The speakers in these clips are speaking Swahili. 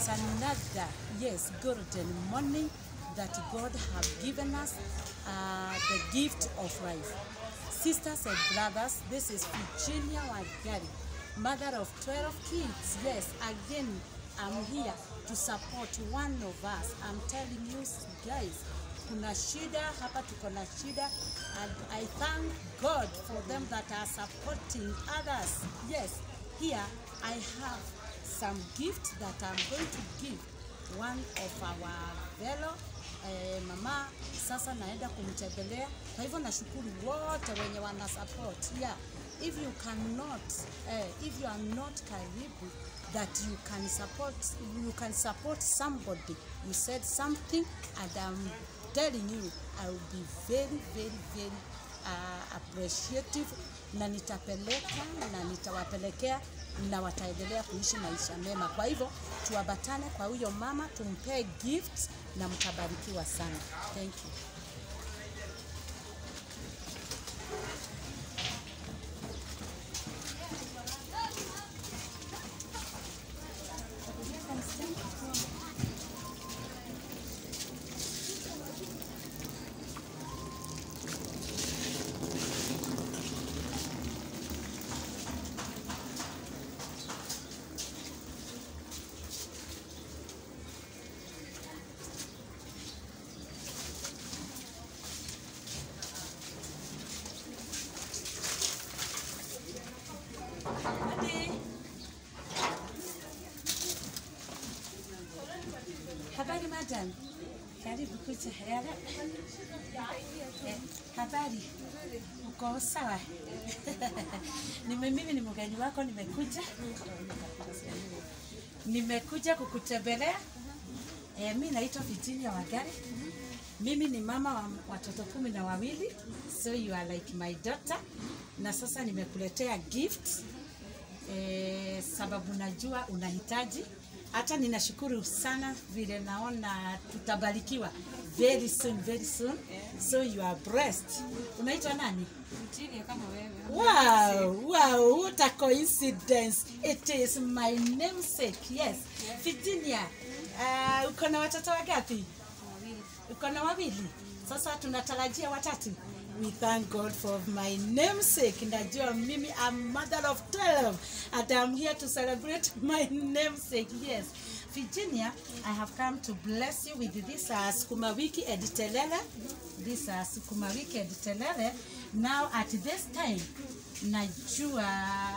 it's another, yes, golden morning that God have given us uh, the gift of life. Sisters and brothers, this is Virginia Wagari, mother of 12 kids. Yes, again, I'm here to support one of us. I'm telling you guys, kuna shida hapa, tuko na shida and I thank God for them that are supporting others. Yes, here I have some gift that I'm going to give one of our fellow eh, mama sasa naenda kumtembelea. Kwa hivyo nashukuru wote wenye wana support. Yeah, if you cannot eh, if you are not karibu that you can support you can support somebody you said something and I'm telling you I will be very very very uh, appreciative na nitapeleka na nitawapelekea na wataendelea kuishi maisha mema. Kwa hivyo tuambatane kwa huyo mama, tumpee gift na mtabarikiwa sana. Thank you. Habari madam, karibu kuja. Yala. Eh, habari, uko sawa? Nime mimi ni mgeni wako, nimekuja nimekuja kukutembelea. Eh, mi naitwa Virginia Wagari. Mimi ni mama wa watoto kumi na wawili, so you are like my daughter, na sasa nimekuletea gift eh, sababu najua unahitaji. Hata ninashukuru sana vile naona tutabarikiwa very soon, very soon. So you are blessed. Unaitwa nani? Virginia kama wewe. Wow, wow, what a coincidence. It is my namesake. Yes. Virginia, uh, uko na watoto wangapi? Wawili. Uko na wawili. Sasa tunatarajia watatu. We thank God for my namesake. Najua mimi I'm mother of 12 and I'm here to celebrate my namesake. Yes. Virginia, I have come to bless you with this uh, Sukuma Wiki Editelele. This uh, Sukuma Wiki Editelele. Now at this time, najua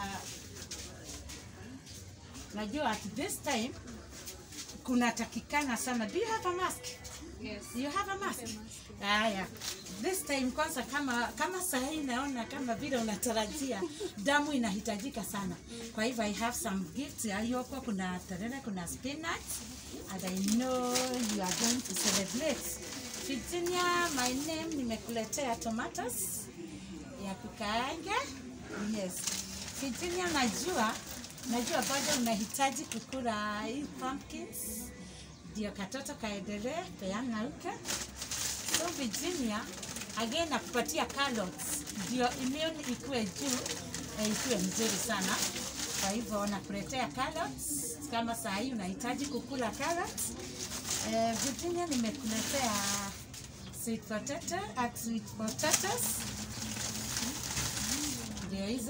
najua at this time kunatakikana sana. Do you have a mask? Yes. You have a mask? Haya. This time kwanza kama kama sahi naona kama vile unatarajia damu inahitajika sana. Kwa hivyo I have some gifts yaliyoko, kuna terere, kuna spinach and I know you are going to celebrate. Virginia, my name nimekuletea tomatoes ya kukaanga. Yes. Virginia, najua najua bado unahitaji kukula hii pumpkins ndio katoto kaendelee peana uke. So Virginia, again nakupatia carrots ndio immune ikuwe juu eh, ikuwe mzuri sana. Kwa hivyo nakuletea carrots kama saa hii unahitaji kukula carrots. Eh, Virginia nimekuletea sweet potato at sweet potatoes ndio hizo.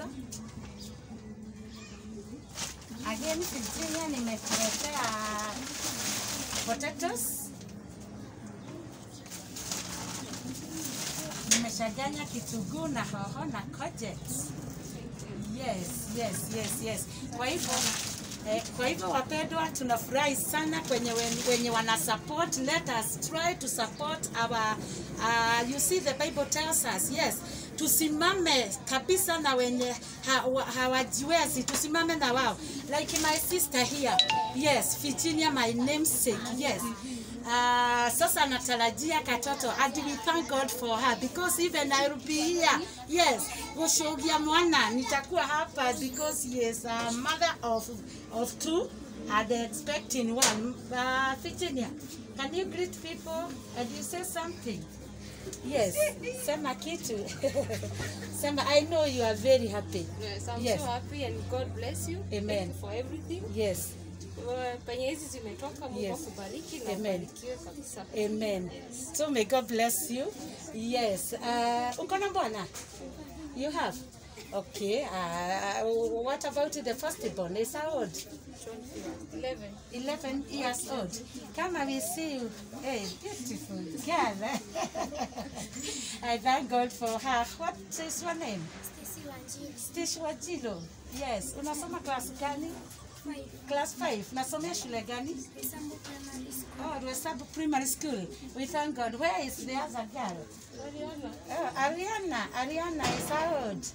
Again Virginia nimekuletea potatoes. Nimeshaganya kitunguu na hoho na courgettes. Yes, yes, yes, yes. Kwa hivyo eh, kwa hivyo wapendwa, tunafurahi sana kwenye wen- wenye wana support. Let us try to support our uh, you see the Bible tells us yes, tusimame kabisa na wenye ha- hawajiwezi, tusimame na wao like my sister here. Yes, Virginia, my namesake. Yes. Uh, sasa natarajia katoto and we thank God for her because even I will be here yes kushuhudia mwana nitakuwa hapa because he is a mother of, of two and expecting one uh, Virginia can you greet people and you say something yes sema kitu sema I know you are very happy Yes, I'm Yes. so happy and God bless you. Amen. Thank you for everything. yes Wa- penye hizi zimetoka Mungu Yes. akubariki na Amen. ubarikiwe kabisa. Amen. So may God bless you. Yes. Uh, uko na bwana? You have? Okay. Uh, what about the firstborn? Is how old? 11. 11 years old. Come and we see you. Hey, beautiful girl. eh? I thank God for her. What is your name? Stacy Wanjiru, Stish Wajilo. Yes. Unasoma class gani? five, Class 5. Nasomea shule gani? Isambu Primary School. Oh, Rwesabu Primary School. We thank God. Where is the other girl? Mariana. Oh, Ariana. Ariana is how old?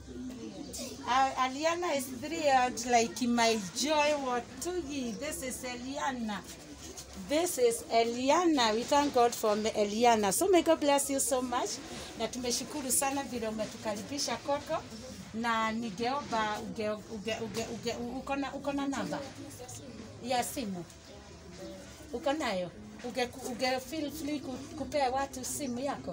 Uh, Aliana is three old, like my joy Watugi. This is Eliana. This is Eliana. We thank God for Eliana. So may God bless you so much. Na tumeshukuru sana vile umetukaribisha koko na ningeomba uge, uge, uge, uge, uko na uko na namba ya simu uko nayo uge, uge feel free ku- kupea watu simu yako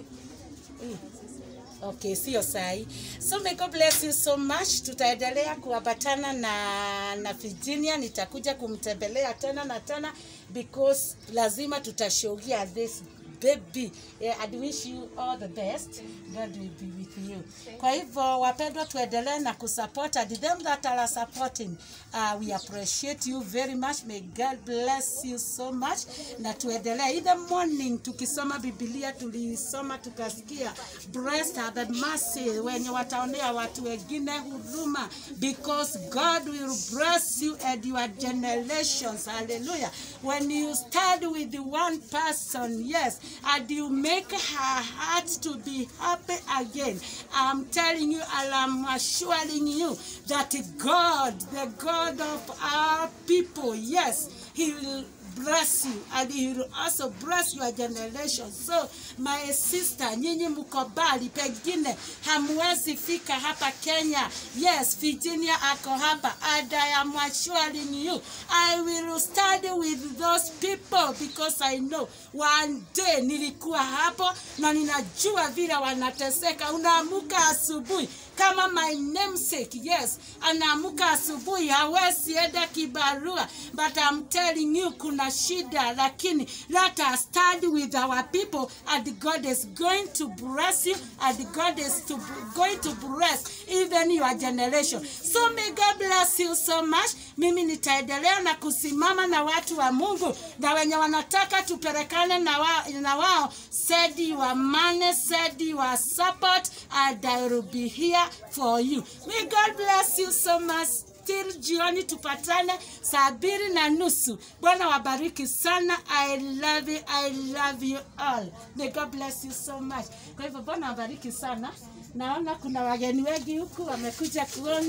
Mm. Okay, sio sahi. So may God bless you so much. Tutaendelea kuambatana na na Virginia, nitakuja kumtembelea tena na tena because lazima tutashaugia this baby. Yeah, I wish you all the best. God will be with you. Kwa hivyo wapendwa, tuendelee na kusupport and them that are supporting. Uh, we appreciate you very much. May God bless you so much. Na tuendelee in the morning tukisoma Biblia tulisoma tukasikia blessed are the mercy wenye wataonea watu wengine huduma because God will bless you and your generations. Hallelujah. When you start with the one person, yes, and you make her heart to be happy again. I'm telling you, and I'm assuring you that God, the God of our people, yes, He will bless you and he will also bless your generation. So my sister, nyinyi mko mbali, pengine hamwezi fika hapa Kenya. Yes, Virginia ako hapa and I am assuring you I will study with those people because I know one day nilikuwa hapo na ninajua vile wanateseka. Unaamuka asubuhi kama my namesake, yes, anaamuka asubuhi hawezi enda kibarua, but I'm telling you kuna shida, lakini let us study with our people and God is going to bless you and God is to, going to bless even your generation. So may God bless you so much. Mimi nitaendelea na kusimama na watu wa Mungu na wenye wanataka tupelekane na, wa, na wao, send your money, send your support and I will be here for you. May God bless you so much. Till jioni tupatane saa mbili na nusu. Bwana wabariki sana. I love you, I love you all. May God bless you so much. Kwa hivyo Bwana wabariki sana. Naona kuna wageni wengi huku wamekuja kuona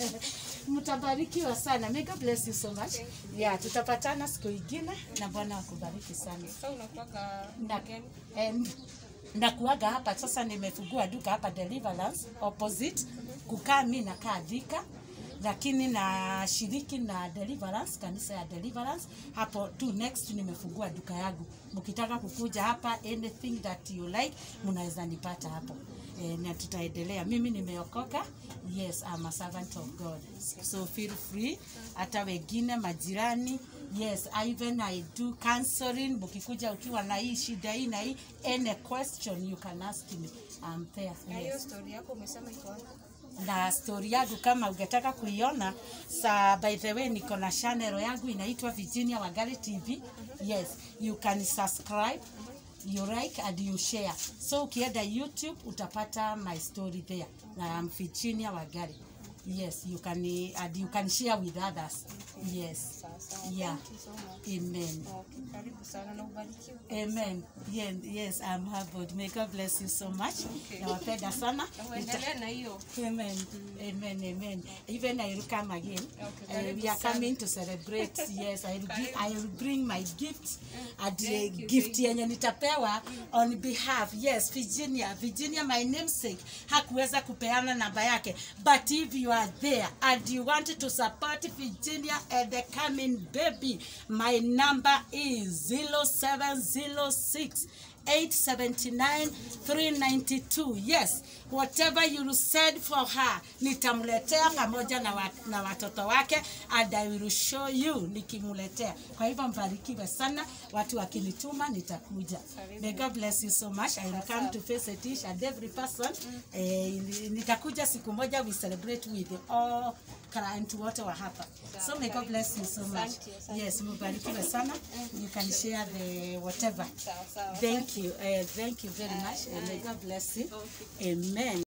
mtabarikiwa sana. May God bless you so much. Yeah, tutapatana siku ingine na Bwana akubariki sana Sasa unakuwaga na, mgeni? em, na kuaga hapa sasa, nimefungua duka hapa Deliverance opposite kukaa mi nakaa Thika, lakini na shiriki na Deliverance, kanisa ya Deliverance hapo tu next. Nimefungua duka yangu, mkitaka kukuja hapa anything that you like mnaweza nipata hapo. E, na tutaendelea. Mimi nimeokoka, yes, I'm a servant of God, so feel free. Hata wengine majirani, yes, I even I do counseling. Mkikuja ukiwa na hii shida hii na hii, any question you can ask me, I'm there. Na Yes hiyo story yako umesema iko wapi? na story yangu kama ungetaka kuiona sa by the way niko na channel yangu inaitwa Virginia Wangari TV yes you can subscribe you like and you share so ukienda YouTube utapata my story there na I'm Virginia Wangari yes you can and you can share with others yes Sawa sawa. yeah Thank you so much. amen Okay, karibu sana na ubarikiwe. Amen. Yes, yes, I'm humbled. May God bless you so much. Okay. Nawapenda sana. Na uendelee na hiyo. Amen. Amen. Amen. Even I will come again. Okay, Uh, karibu we are sana. coming to celebrate. yes, I will, give, I will bring my gift and uh, Thank you, gift thank yenye nitapewa on behalf. Yes, Virginia. Virginia, my namesake, hakuweza kupeana namba yake. But if you are there and you want to support Virginia and the coming baby, my number is 0706 879 392 yes whatever you said for her nitamletea pamoja na, wa, na watoto wake and I will show you nikimletea kwa hivyo mbarikiwe sana watu wakinituma nitakuja may God bless you so much I will come to face it each and every person eh, nitakuja siku moja we celebrate with all client wote wa hapa so may God bless you so much yes mbarikiwe sana you can share the whatever Sawa sawa. Thank you. Uh, thank you very much. And may God bless you. Amen.